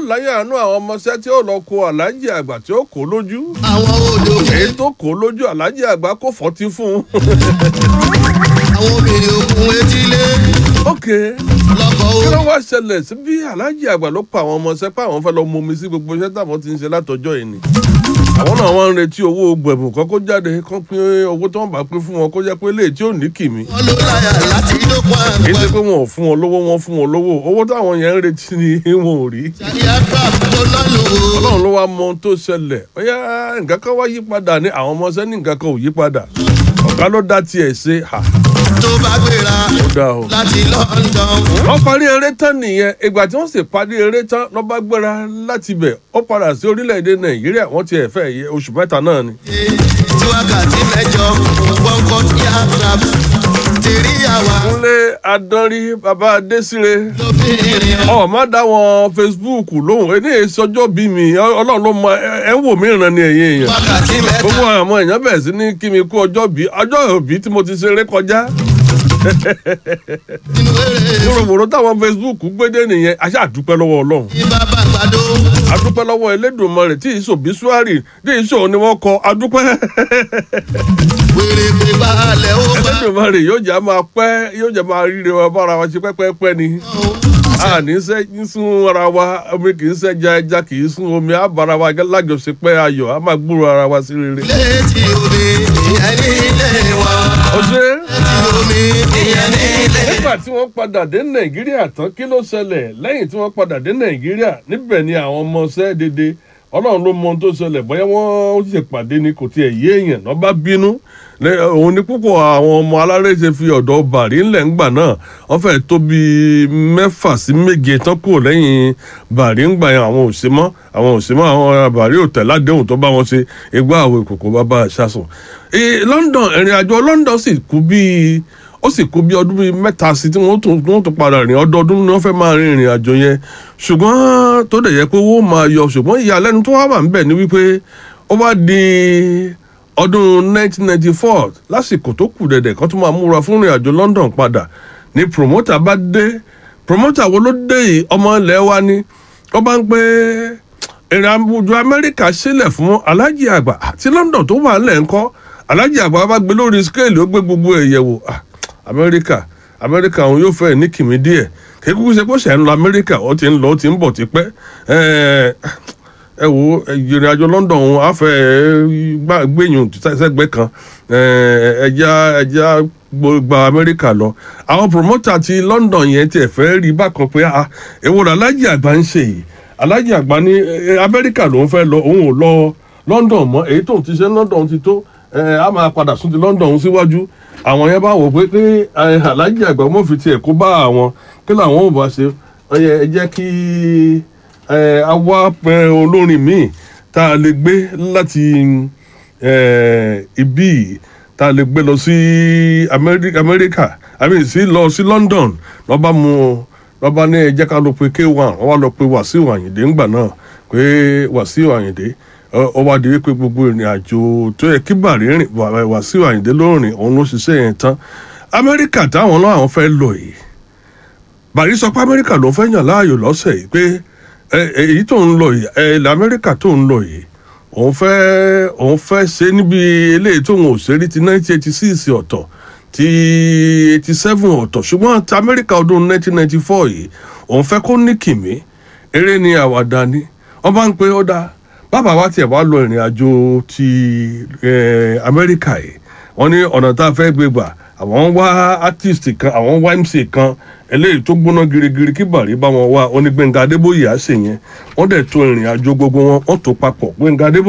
láyé àánú àwọn ọmọọṣẹ́ tí ó lọ kó aláàjì àgbà tí ó kó lójú àwọn odò èyí tó kó lójú aláàjì àgbà kó fọ́tí fún un. àwọn obìnrin òkun etílé ok lọ́kọ̀ kí ó ló wá ṣẹlẹ̀ sí bí aláàjì àgbà ló pa àwọn ọmọọṣẹ́ pé àwọn fẹ́ lọ mọmi sí gbogbo iṣẹ́ táwọn ti ń ṣe látọjọ́ yìí ni àwọn náà wọ́n ń retí owó gbẹ̀bùn kan kó jáde kán pín owó tí wọ́n bá pín fún wọn kó jẹ́ pé léè tí ò ní kìmí wọn ló láyà láti dókun kì í ṣe àgbẹ̀. pé wọn ò fún wọn lówó wọn fún wọn lówó owó táwọn yẹn ń retí ni wọn ò rí ṣàyà craft tó náà lò ó. ọlọ́run ló wá mọ ohun tó ṣẹlẹ̀ bóyá nǹkan kan wá yí padà ní àwọn ọmọọṣẹ́ ní nǹkan kan ò yí padà ọ̀gá ló dá tiẹ̀ ṣe hà tó bá gbéra ó dáa o. láti London. wọ́n parí eré tán nìyẹn ìgbà tí wọ́n sì parí eré tán ló bá gbéra láti bẹ̀ ó padà sí orílẹ̀-èdè nàìjíríà wọ́n ti ẹ̀fẹ́ yẹ oṣù mẹ́ta náà ni. tí wákàtí mẹ́jọ gbọ́ngàn yà craft tèrí àwa kúnlé adánrí bàbá adésire lóbìnrin ọ̀ má dá wọn facebook lóhùn ẹni ìsọjọ́ bí mi ọlọ́run ló mọ ẹ ẹ ń wò mí ìran ni ẹ̀yin èèyàn wákàtí mẹ́ta gbogbo àwọn èèyàn bẹ̀rẹ̀ sí ní kí mi kú ọjọ́ bí ọjọ́ òbí tí mo ti ṣeré kọjá nínú eré wòròwòrò táwọn facebook gbédé nìyẹn a ṣáà dúpẹ́ lọ́wọ́ ọlọ́run ní bàbá àgbàdo adúpẹ́ lọ́wọ́ elédùnmarè tí ìṣò bíṣúárì tí ìṣò ni wọ́n kọ adúpẹ́ wèrè pé balẹ̀ ó bá elédùnmarè yóò jẹ́ máa pẹ́ yóò jẹ́ máa ríre wa bára wa ṣe pẹ́pẹ́pẹ́ ni a ní sẹ́ ń sún ara wa omi kì í sẹ́ja ẹja kì í sún omi á bára wa lájọṣepẹ́ ayọ̀ á máa gbúrò ara wa sí rere. létí omi ìyẹn ní ilé wa ó ṣe é. létí omi ìyẹn ní ilé nígbà tí wọ́n padà dé nàìjíríà tán kí ló ṣẹlẹ̀ lẹ́yìn tí wọ́n padà dé nàìjíríà níbẹ̀ ni àwọn ọmọ ṣẹ́ dédé ọlọ́run ló mọ ohun tó ṣẹlẹ̀ bóyá wọ́n ṣe pàdé ni kò tiẹ̀ yé èèyàn náà bá bínú Lẹ́- òun ni púpọ̀ àwọn ọmọ aláré ṣe fi ọ̀dọ̀ bàrí ńlẹ̀ ńgbà náà wọ́n fẹ́ẹ́ tó bíi mẹ́fà sí méje tán kúrò lẹ́yìn bàrí ńgbà yẹn àwọn ò ṣe mọ́ àwọn ò ṣe mọ́ àwọn bàrí ò tẹ̀ ládéhùn tó bá wọn ṣe igbá àwọn ìkòkò bàbá àṣàsùn. Eh, London ìrìn àjò London sì kú bíi ó sì kú bí ọdún bíi mẹ́ta sí tí wọ́n tún wọ́n tún padà rìn ọdọọdún ni wọ́n fẹ́ máa rin ìrìn àjò yẹn ṣùgbọ́n tó dẹ̀ yẹ pé owó máa yọ ṣùgbọ́n ìyàlẹ́nu tó wá wà níbẹ̀ ni wípé ó bá di ọdún 1994 lásìkò tó kù dẹ̀dẹ̀ kan tó máa múra fún ìrìn àjò London padà ni promoter bá dé promoter wo ló dé yìí ọmọ ilẹ̀ wa ni wọ́n bá ń pé ìrìn àjò Amẹ́ríkà sílẹ̀ fún alájì àgbà àti London tó wà ńlẹ̀ ńkọ́ alájì àgbà bá gbé lórí skéèlì ó gbé gbogbo ẹ̀ yẹ̀wò Ah, amẹ́ríkà amẹ́ríkà òun yóò fẹ́ ní kìmí díẹ̀ kékeré ṣe pé ṣe ń lọ amẹ́ríkà ó ti ń lọ ó ti ń bọ̀ tipẹ́ ẹ ẹ wo ìrìn àjò London òun á fẹ́ gbà- gbẹ̀yìn sẹ́gbẹ́ kan ẹ, ẹja ẹja gba amẹ́ríkà lọ àwọn promoter ti London yẹn tiẹ̀ fẹ́ rí bákan pé ah èwo ni alájì àgbà ń ṣe yìí alájì àgbà ní ẹ, amẹ́ríkà lòún fẹ́ lọ òun ò lọ London mọ́ èyí tóun ti ṣe London ti tó ẹ, á máa padà sún ti London síwájú àwọn yẹn bá wò pé pé ẹ, alájì àgbà mọ̀ fi tiẹ̀ kó bá àwọn kí làwọn ò bá ṣe ẹ yẹ ẹ jẹ́ kí ẹ, a wá pẹ olórin míì tá a lè gbé láti ẹ, ibí yìí tá a lè gbé lọ sí Amẹ́rí- amẹ́ríkà àmì sí lọ sí London lọ́ba mu lọ́ba ní ẹ jẹ́ ká lọ pe k1 wọ́n wá lọ pe Wàsíù Àyìndé ńgbà náà pé Wàsíù Àyìndé ọ- ó wá di wípé gbogbo ìrìn àjò tó yẹ kí bàrí rìn Wà- Wàsíù Àyìndé ló rìn òun ló ṣiṣẹ́ yẹn tán Amẹ́ríkà táwọn náà àwọn fẹ́ lọ yìí bàrí sọ pé Amẹ́ríkà ló fẹ́ yàn láàyò lọ́sẹ̀ yìí pé ẹ, ẹ, èyí tó ń lọ yìí ẹ, ilẹ̀ Amẹ́ríkà tó ń lọ yìí òun fẹ́ òun fẹ́ ṣe níbi eléyìí tóun ò ṣe rí ti 1986 ọ̀tọ̀ ti 87 ọ̀tọ̀ ṣùgbọ́n ti Amẹ́ríkà ọdún 1994 yìí òun fẹ́ kó ní kìmí eré ni àwàdà ni wọ́n bá ń pe ó dáa bàbá wa tiẹ̀ wá lọ ìrìn àjò ti eh, Amẹ́ríkà yìí wọ́n ní ọ̀nà tá a fẹ́ gbé gbà àwọn wá artist kan àwọn wá MC kan eléyìí tó gbóná girigiri kí bàrí bá wọn wá onígbẹ̀ngà Adébóyè á ṣe yẹn wọ́n dẹ̀ tó ìrìn àjò gbogbo wọn wọ́n tó papọ̀ Gbẹ̀ngà Adébóyè.